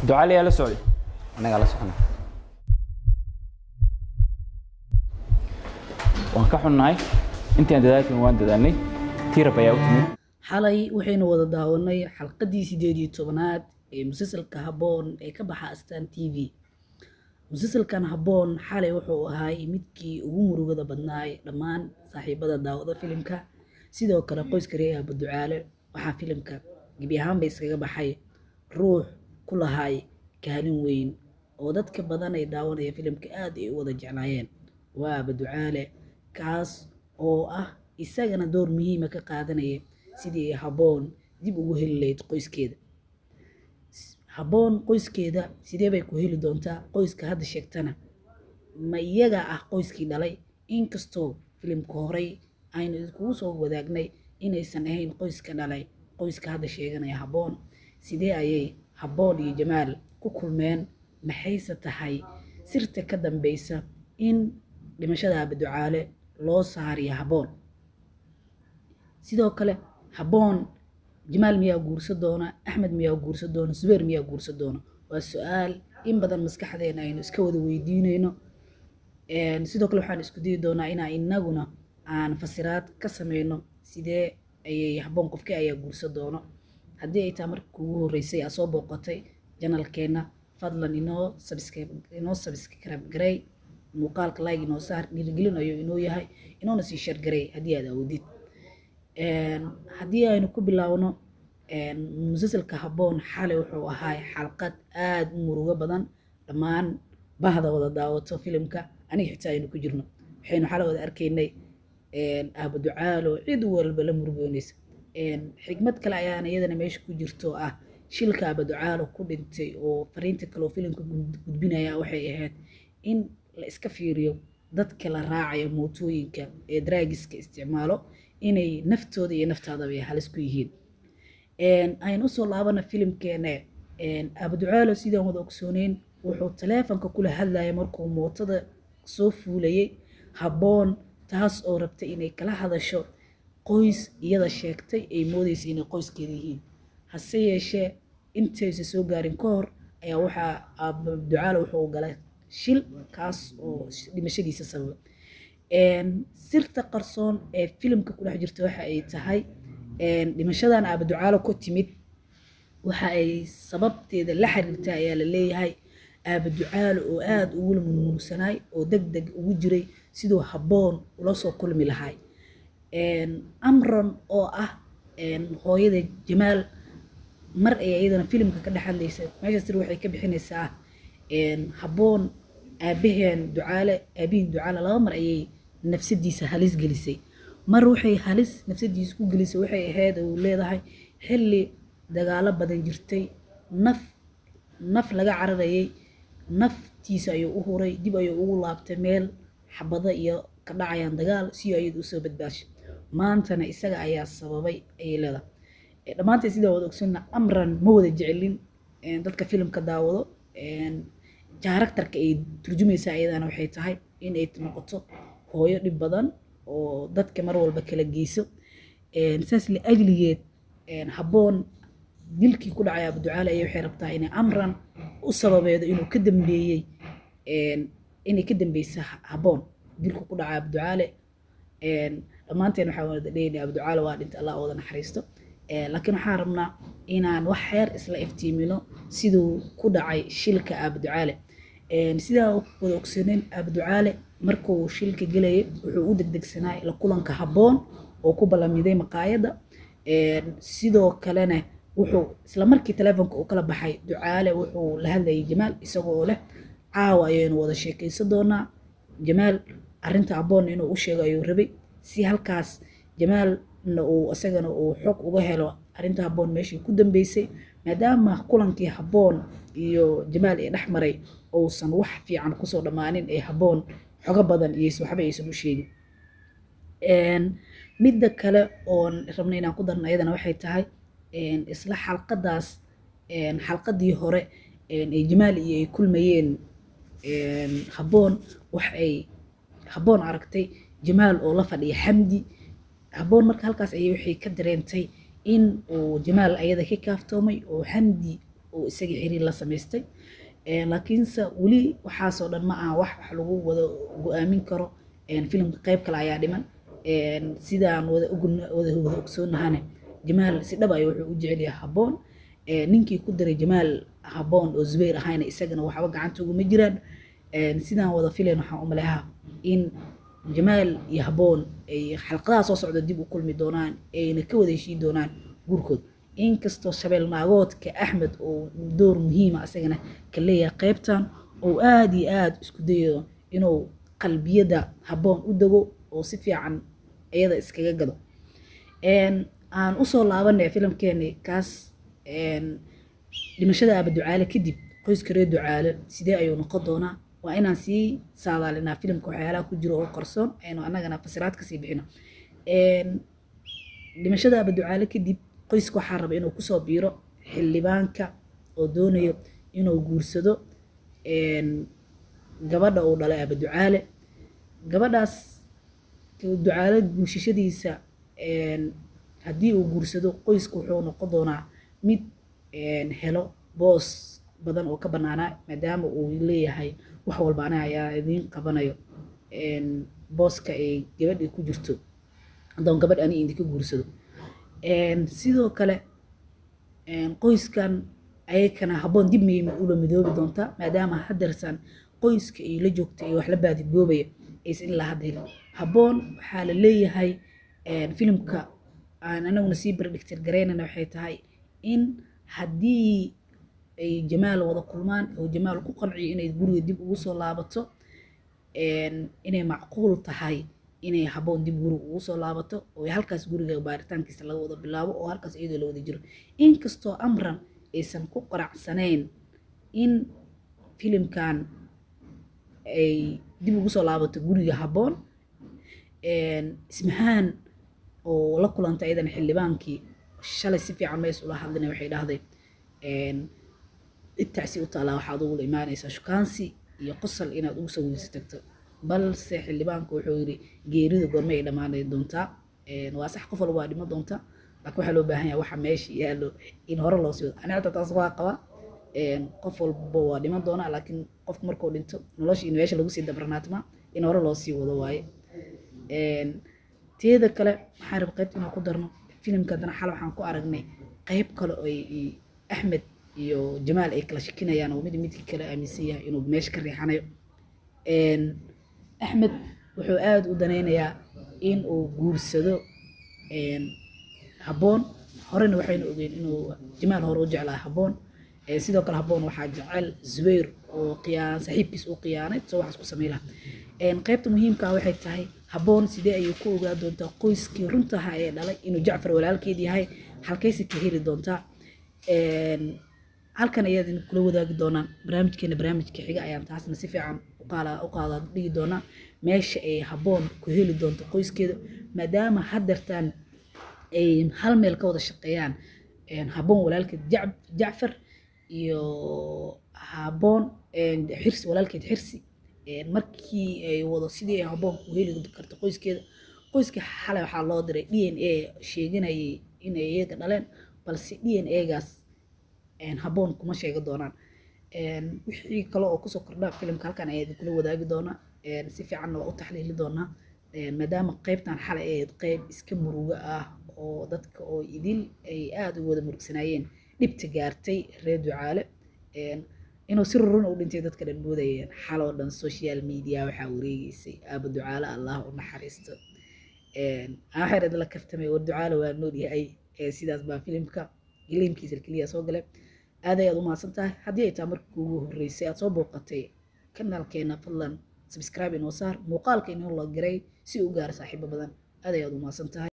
ducaale yaa la socday anagaa la socona waan ka xunnahay intaan dadaalkan waan dadaalnay tirab ayaa u timid xalay waxaynu wada daawanay xalqadii sideed iyo tobanaad ee musalsalka habboon ee ka baxa astaan t v musalsalkan habboon xalay wuxuu ahay midkii ugu murugada badnaay dhammaan saaxiibada daawada filimka sidoo kale qoyska reer aaba ducaale waxaa filimka gebi ahaanba iskaga baxay ruux ku lahay kaalin weyn oo dadka badan ay daawanaya filimka aad ay u wada jeclaayeen waa aaba ducaale kaas oo ah isagana door muhiima ka qaadanaya sidii ay habboon dib ugu heli lahayd qoyskeeda habboon qoyskeeda sidee bay ku heli doontaa qoyska hadda sheegtana ma iyaga ah qoyskii dhalay inkastoo filimka horey aynu iskugu soo wadaagnay inaysan ahayn qoyska dhalay qoyska hadda sheeganaya habboon sidee ayay habboon iyo jamaal ku kulmeen maxayse tahay sirta ka dambeysa in dhimashada abaducaale loo saariyo habboon sidoo kale habboon jamaal miyaa guursa doona axmed miyaa guursa doona subeer miyaa guursa doona waa su-aal in badan maskaxdeena aynu iska wada weydiinayno sidoo kale waxaan isku dayi doonaa inaa inaguna aan fasiraad ka sameyno sidee ayay habboon qofkii ayaa guursa doono haddii ay taa markii ugu horreysay aa soo booqatay janalkeenna fadlan inoo subscribe inoo subscribe garay muuqaalka like inoo saar dhiirigelin ayuu inoo yahay inoona sii share garay haddii aad awoodid haddii aynu ku bilaawno musalsalka habboon xalay wuxuu ahaa xalqad aada u murugo badan dhammaan bahda wada daawato filimka aniga xitaa aynu ku jirno waxaynu xalay wada arkaynay aaba ducaalo cid walba la murugoonaysa xigmad kale ayaana iyadana meesha ku jirto ah shilka aaba ducaalo ku dhintay oo fariinta kale oo filimka gudbinaya waxay ahayd in la iska fiiriyo dadka la raacaya mootooyinka ee draagiska isticmaalo inay naftooda iyo naftaadaba ay halis ku yihiin aynu usoo laabana filimkeena abaducaalo sidaan wada ogsooneyn wuxuu taleefonka kula hadlaya markuu mootada soo fuulayay habboon taas oo rabtay inay kala hadasho qoys iyada sheegtay ay moodeysa inay qoyskeeda yihiin hase yeeshee intaysa soo gaarin ka hor ayaa waxaa abaducaalo wuxuu galay shil kaas oo dhimashadiisa sababa sirta qarsoon ee filimka ku dhex jirta waxa ay tahay dhimashadan aabaducaalo ku timid waxa ay sababteeda la xiriirta ayaa la leeyahay aabaducaalo oo aada ugula murmursanaay oo deg deg ugu jiray siduu habboon ula soo kulmi lahay amron oo ah hooyada jamaal mar ay iyadana filimka ka dhex hadlaysa meesha sir waxay ka bixinaysaa habboon aabaheen ducaale aabihin ducaale laba mar ayay nafsadiisa halis gelisay mar waxay halis nafsadiisa ku gelisay waxay ahayd uu leedahay xilli dagaalo badan jirtay naf naf laga cararayay naftiisa ayuu u huray dib ayuu ugu laabtay meel xabado iyo ka dhacayaan dagaal si ayadu usoo badbaashay maantana isaga ayaa sababay ayay leedahay dhammaanteed sidaa wada ogsana amran ma wada jecelin dadka filimka daawado jaaragtarka ay turjumaysaa iyadana waxay tahay in ay noqoto hooyo dhib badan oo dadka mar walba kala geyso saas la ajligeed habboon dilkii ku dhacay abuducaale ayay waxay rabtaa inay amran u sababeedo inuu ka dambeeyey inay ka dambeysa habboon dilku ku dhacay abuducaale dhammaanteen waxaa wada leeyahay abuducaale waa dhinta allah wada naxariisto laakiin waxaan rabnaa inaan wax xeer isla iftiimino siduu ku dhacay shilka abuducaale sidaa wada ogsooneen abuducaale markuu shilka gelayay wuxuu u degdegsanaa la kulanka habboon oo ku ballamiday maqaayadda sidoo kalena wuxuu isla markii taleefonka uu kala baxay ducaale wuxuu la hadlayay jamaal isagoo leh caawa ayaynu wada sheekaysan doonaa jamaal arrinta habboon inuu u sheego ayuu rabay si halkaas jamaalna uu isagana uu xog uga helo arrinta habboon meeshii ku dambeysay maadaama kulankii habboon iyo jamaal ee dhex maray uusan wax fiican kusoo dhammaanin ee habboon xogo badan iyo waxba aysan u sheegin midda kale oon rabna inaan ku darno ayadana waxay tahay isla xalqadaas xalqadii hore ee jamaal iyo ay kulmayeen habboon wax ay habboon aragtay jamaal oo la fadhiya xamdi habboon marka halkaas ayay waxay ka dareentay in uu jamaal ayada ka kaaftoomay oo xamdi oo isagii xiriir la samaystay laakiinse weli waxaasoo dhan ma aha wax wax lagu wada go-aamin karo filimka qayb kale ayaa dhiman sidaan wada wada wada ogsoonnahane jamaal si dhab ay wuxuu u jecel yahay habboon ninkii ku daray jamaal habboon oo zubayr ahayna isagana waxba gacanta uguma jiraan sidaan wada filayn waxaan u maleehaa in jamaal iyo habboon ay xalqadaha soo socda dib u kulmi doonaan ayna ka wada heshiin doonaan guurkood inkastoo shabeel naagoodka axmed oo door muhiima asagana ka leeyahay qaybtan oo aada iyo aada isku dayo inuu qalbiyada habboon u dego oo si fiican iyada iskaga gado aan usoo laabanay filimkeeni kaas dhimashada aaba ducaale kadib qoyska reer ducaale sidee ayuu noqon doonaa waa inaan sii saadaalinaa filimka waxyaalaha ku jiro oo qarsoon aynu annagana fasiraad kasii bixino dhimashada aaba ducaale kadib qoyska waxaa raba inuu kusoo biiro xildhibaanka oo doonayo inuu guursado gabadha uu dhalay aaba ducaale gabadhaas ducaale guushashadiisa haddii uu guursado qoyska wuxuu noqon doonaa mid helo boos badan oo ka banaanaa maadaama uu leeyahay wax walba aniga ayaa idiin qabanayo booska ay gabadhii ku jirto haddaan gabadh ani idinka guursado sidoo kale qoyskan ayakana habboon dib miyay ula midoobi doontaa maadaama hadeersan qoyska ay la joogta iyo wax la baadigoobaya aysan ilaa hadda helin habboon waxaa la leeyahay filimka aan anaguna sii bardhigtir garaynana waxay tahay in haddii ay jamaal wada kulmaan oo jamaal ku qanciyo inay guriga dib ugu soo laabato inay macquul tahay inay habboon dib guriga ugu soo laabato oo halkaas guriga baaritaankiisa laga wada bilaabo oo halkaas iyadoo la wada jiro inkastoo amran aysan ku qaracsanayn in filimkan ay dib ugu soo laabato guriga habboon ismahaan oo la kulantay iyadan xildhibaankii shalay si fiican mays ula hadlina waxay dhahday intacsi u taalaa waxaad ugula imaanaysaa shukaansi iyo qosol inaad ugu soo weysa tagto balse xildhibaanku wuxuu yidhi geerida goorme ay dhammaanay doontaa waa sax qof walba waa dhimo doonta laakiin waxaa loo baahan yahay waxa meesha yaallo in hore loo sii wado ani xataa taas waa qaba qof walba waa dhiman doonaa laakiin qofku markuu dhinto nolosha in meesha lagu sii dabranaatma in hore loo sii wado waaye teeda kale waxaan raba qaybta inaan ku darno filimka haddana xal waxaan ku aragnay qayb kale oo axmed iyo jamaal ay kala shakinayaan oo mid midka kale aaminsan yahay inuu meesha ka riixanayo axmed wuxuu aada u danaynayaa in uu guursado habboon horena waxaynu ogeyn inuu jamaal hore u jeclaa habboon sidoo kale habboon waxaa jecel zubayr oo qiyaan saaxiibkiis uu qiyaanay soo waxaas ku samey laha qaybta muhiimka waxay tahay habboon sidee ayay ku ogaa doontaa qoyskii runtaha ee dhalay inuu jacfar walaalkeed yahay halkayse ka heli doontaa halkan ayaad kula wadaagi doonaan barnaamijkeena barnaamijka xiga ayaan taasna si fiican u qaada dhigi doonaa meesha ay habboon ku heli doonto qoyskeeda maadaama hadeertaan ay hal meel ka wada shaqeeyaan habboon walaalkeed jacfar iyo habboon xirsi walaalkeed xirsi markii ay wado sidii ay habboon ku heli karto qoyskeeda qoyska xalay waxaa loo diray d n a sheeganayay inay iyaga dhaleen balse d n a-gaas habboon kuma sheegi doonaan wixii kale oo kusoo kordha filimka halkan ayaa idinkula wadaagi doonaa si fiicanna waa u taxliili doonaa maadaama qaybtan xalay ahayd qayb iska murugo ah oo dadka oo idil ay aada u wada murugsanaayeen dhibta gaartay reer ducaale inuu si rurun u dhintay dadka dhan moodayeen xaloo dhan social media waxaa wareegeysay aaba ducaale allah u naxariisto waxay la kaftamay war ducaale waa nool yahay sidaas baa filimka giliimkiisa keliya soo galay aad ayaad u mahadsan tahay haddii ay taa markii ugu horreysay aad soo booqatay kanaalkeena fadlan subscribe inoo saar muuqaalka inoo la garay si u gaaro saaxiibo badan aad ayaad u mahadsan tahay